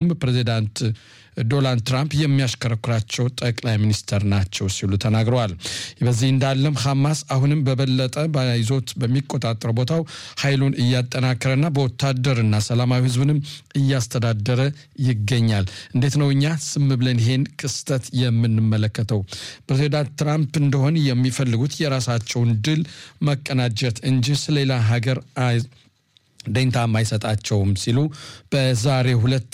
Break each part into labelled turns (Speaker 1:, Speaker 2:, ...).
Speaker 1: እንዲሁም ፕሬዚዳንት ዶናልድ ትራምፕ የሚያሽከረክራቸው ጠቅላይ ሚኒስተር ናቸው ሲሉ ተናግረዋል። በዚህ እንዳለም ሐማስ አሁንም በበለጠ ይዞት በሚቆጣጠር ቦታው ኃይሉን እያጠናከረና በወታደርና ሰላማዊ ሕዝብንም እያስተዳደረ ይገኛል። እንዴት ነው እኛ ስም ብለን ይሄን ክስተት የምንመለከተው? ፕሬዚዳንት ትራምፕ እንደሆን የሚፈልጉት የራሳቸውን ድል መቀናጀት እንጂ ስለሌላ ሀገር ደንታም አይሰጣቸውም ሲሉ በዛሬ ሁለት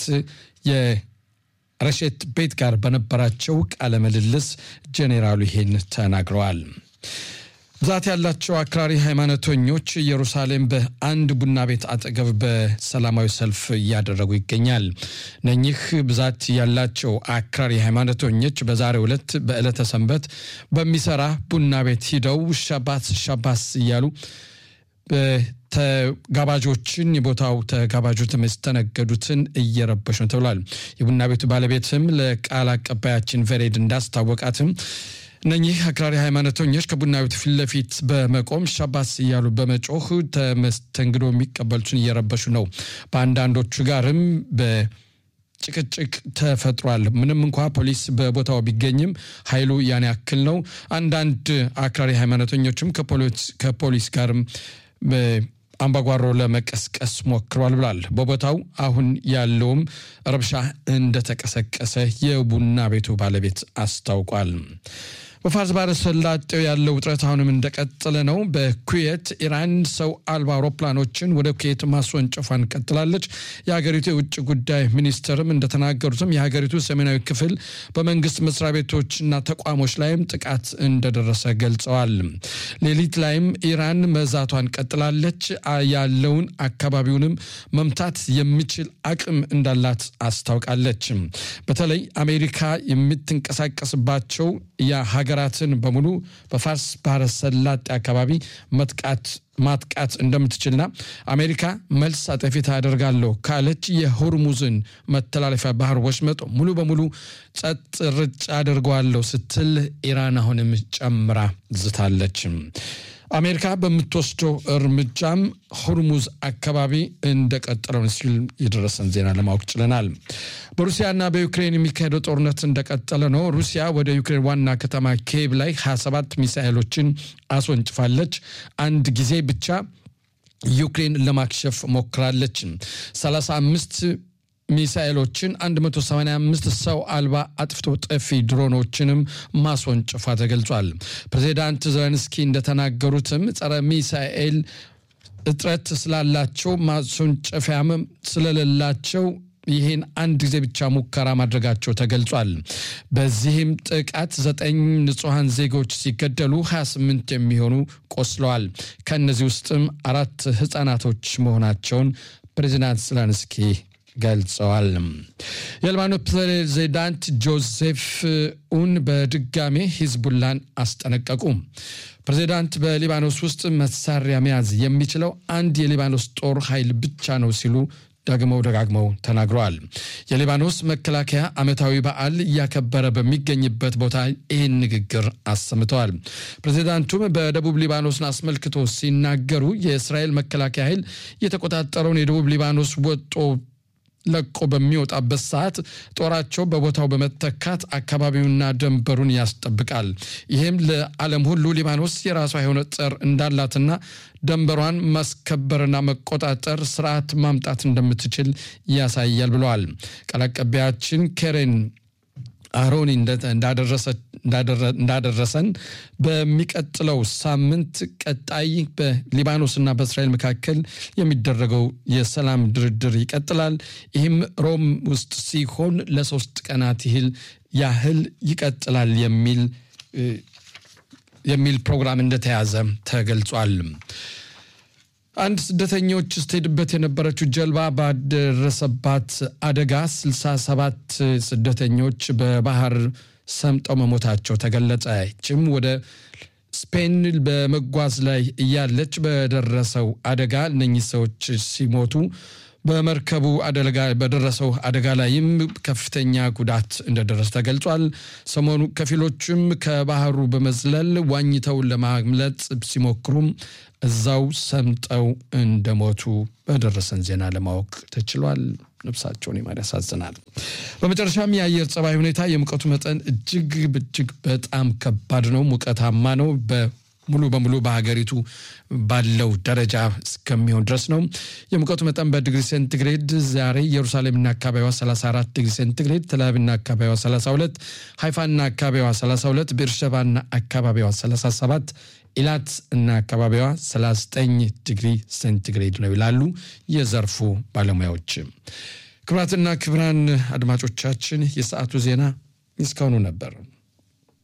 Speaker 1: ረሼት ቤት ጋር በነበራቸው ቃለ ምልልስ ጄኔራሉ ይሄን ተናግረዋል። ብዛት ያላቸው አክራሪ ሃይማኖተኞች ኢየሩሳሌም በአንድ ቡና ቤት አጠገብ በሰላማዊ ሰልፍ እያደረጉ ይገኛል። እነኚህ ብዛት ያላቸው አክራሪ ሃይማኖተኞች በዛሬው ዕለት በዕለተ ሰንበት በሚሰራ ቡና ቤት ሂደው ሻባት ሻባስ እያሉ ተጋባዦችን የቦታው ተጋባዦች የሚስተነገዱትን እየረበሹ ነው ተብሏል። የቡና ቤቱ ባለቤትም ለቃል አቀባያችን ቬሬድ እንዳስታወቃትም እነኚህ አክራሪ ሃይማኖተኞች ከቡና ቤቱ ፊት ለፊት በመቆም ሻባስ እያሉ በመጮህ ተመስተንግዶ የሚቀበሉትን እየረበሹ ነው። በአንዳንዶቹ ጋርም ጭቅጭቅ ተፈጥሯል። ምንም እንኳ ፖሊስ በቦታው ቢገኝም ኃይሉ ያን ያክል ነው። አንዳንድ አክራሪ ሃይማኖተኞችም ከፖሊስ ጋርም አምባጓሮ ለመቀስቀስ ሞክሯል ብሏል። በቦታው አሁን ያለውም ረብሻ እንደተቀሰቀሰ የቡና ቤቱ ባለቤት አስታውቋል። በፋርስ ባሕረ ሰላጤው ያለው ውጥረት አሁንም እንደቀጠለ ነው። በኩዌት ኢራን ሰው አልባ አውሮፕላኖችን ወደ ኩዌት ማስወንጨፏን ቀጥላለች። የሀገሪቱ የውጭ ጉዳይ ሚኒስትርም እንደተናገሩትም የሀገሪቱ ሰሜናዊ ክፍል በመንግስት መስሪያ ቤቶችና ተቋሞች ላይም ጥቃት እንደደረሰ ገልጸዋል። ሌሊት ላይም ኢራን መዛቷን ቀጥላለች። ያለውን አካባቢውንም መምታት የሚችል አቅም እንዳላት አስታውቃለች። በተለይ አሜሪካ የምትንቀሳቀስባቸው የሀገራትን በሙሉ በፋርስ ባህረ ሰላጤ አካባቢ መጥቃት ማጥቃት እንደምትችልና አሜሪካ መልስ አጠፊታ አደርጋለሁ ካለች የሆርሙዝን መተላለፊያ ባህር ወሽመጥ ሙሉ በሙሉ ጸጥ ርጭ አደርገዋለሁ ስትል ኢራን አሁንም ጨምራ ዝታለች። አሜሪካ በምትወስደው እርምጃም ሆርሙዝ አካባቢ እንደቀጠለው ሲል የደረሰን ዜና ለማወቅ ችለናል። በሩሲያና በዩክሬን የሚካሄደው ጦርነት እንደቀጠለ ነው። ሩሲያ ወደ ዩክሬን ዋና ከተማ ኪየቭ ላይ 27 ሚሳኤሎችን አስወንጭፋለች። አንድ ጊዜ ብቻ ዩክሬን ለማክሸፍ ሞክራለች። 35 ሚሳኤሎችን 185 ሰው አልባ አጥፍቶ ጠፊ ድሮኖችንም ማስወንጨፏ ተገልጿል። ፕሬዚዳንት ዘለንስኪ እንደተናገሩትም ጸረ ሚሳኤል እጥረት ስላላቸው ማስወንጨፊያም ስለሌላቸው ይህን አንድ ጊዜ ብቻ ሙከራ ማድረጋቸው ተገልጿል። በዚህም ጥቃት ዘጠኝ ንጹሐን ዜጎች ሲገደሉ 28 የሚሆኑ ቆስለዋል። ከእነዚህ ውስጥም አራት ህጻናቶች መሆናቸውን ፕሬዚዳንት ዘለንስኪ ገልጸዋል። የሊባኖስ ፕሬዚዳንት ጆዜፍ ኡን በድጋሜ ሂዝቡላን አስጠነቀቁ። ፕሬዚዳንት በሊባኖስ ውስጥ መሳሪያ መያዝ የሚችለው አንድ የሊባኖስ ጦር ኃይል ብቻ ነው ሲሉ ደግመው ደጋግመው ተናግረዋል። የሊባኖስ መከላከያ ዓመታዊ በዓል እያከበረ በሚገኝበት ቦታ ይህን ንግግር አሰምተዋል። ፕሬዚዳንቱም በደቡብ ሊባኖስን አስመልክቶ ሲናገሩ የእስራኤል መከላከያ ኃይል የተቆጣጠረውን የደቡብ ሊባኖስ ወጦ ለቆ በሚወጣበት ሰዓት ጦራቸው በቦታው በመተካት አካባቢውና ድንበሩን ያስጠብቃል። ይህም ለዓለም ሁሉ ሊባኖስ የራሷ የሆነ ጸር እንዳላትና ድንበሯን ማስከበርና መቆጣጠር ስርዓት ማምጣት እንደምትችል ያሳያል ብለዋል። ቃል አቀባያችን ኬሬን አሮኒ እንዳደረሰን በሚቀጥለው ሳምንት ቀጣይ በሊባኖስና በእስራኤል መካከል የሚደረገው የሰላም ድርድር ይቀጥላል። ይህም ሮም ውስጥ ሲሆን ለሶስት ቀናት ይህል ያህል ይቀጥላል የሚል የሚል ፕሮግራም እንደተያዘ ተገልጿል። አንድ ስደተኞች ስትሄድበት የነበረችው ጀልባ ባደረሰባት አደጋ 67 ስደተኞች በባህር ሰምጠው መሞታቸው ተገለጸ። ይህችም ወደ ስፔን በመጓዝ ላይ እያለች በደረሰው አደጋ እነኚህ ሰዎች ሲሞቱ በመርከቡ አደጋ በደረሰው አደጋ ላይም ከፍተኛ ጉዳት እንደደረሰ ተገልጿል። ሰሞኑ ከፊሎችም ከባህሩ በመዝለል ዋኝተው ለማምለጥ ሲሞክሩም እዛው ሰምጠው እንደሞቱ በደረሰን ዜና ለማወቅ ተችሏል። ነፍሳቸውን ይማር። ያሳዝናል። በመጨረሻም የአየር ጸባይ ሁኔታ የሙቀቱ መጠን እጅግ እጅግ በጣም ከባድ ነው። ሙቀታማ ነው። ሙሉ በሙሉ በሀገሪቱ ባለው ደረጃ እስከሚሆን ድረስ ነው። የሙቀቱ መጠን በዲግሪ ሴንቲግሬድ ዛሬ ኢየሩሳሌምና አካባቢዋ 34 ዲግሪ ሴንቲግሬድ፣ ተላቪቭና አካባቢዋ 32፣ ሃይፋና አካባቢዋ 32፣ ቤርሸባና አካባቢዋ 37፣ ኢላት እና አካባቢዋ 39 ዲግሪ ሴንቲግሬድ ነው ይላሉ የዘርፉ ባለሙያዎች። ክቡራትና ክቡራን አድማጮቻችን የሰዓቱ ዜና እስካሁኑ ነበር።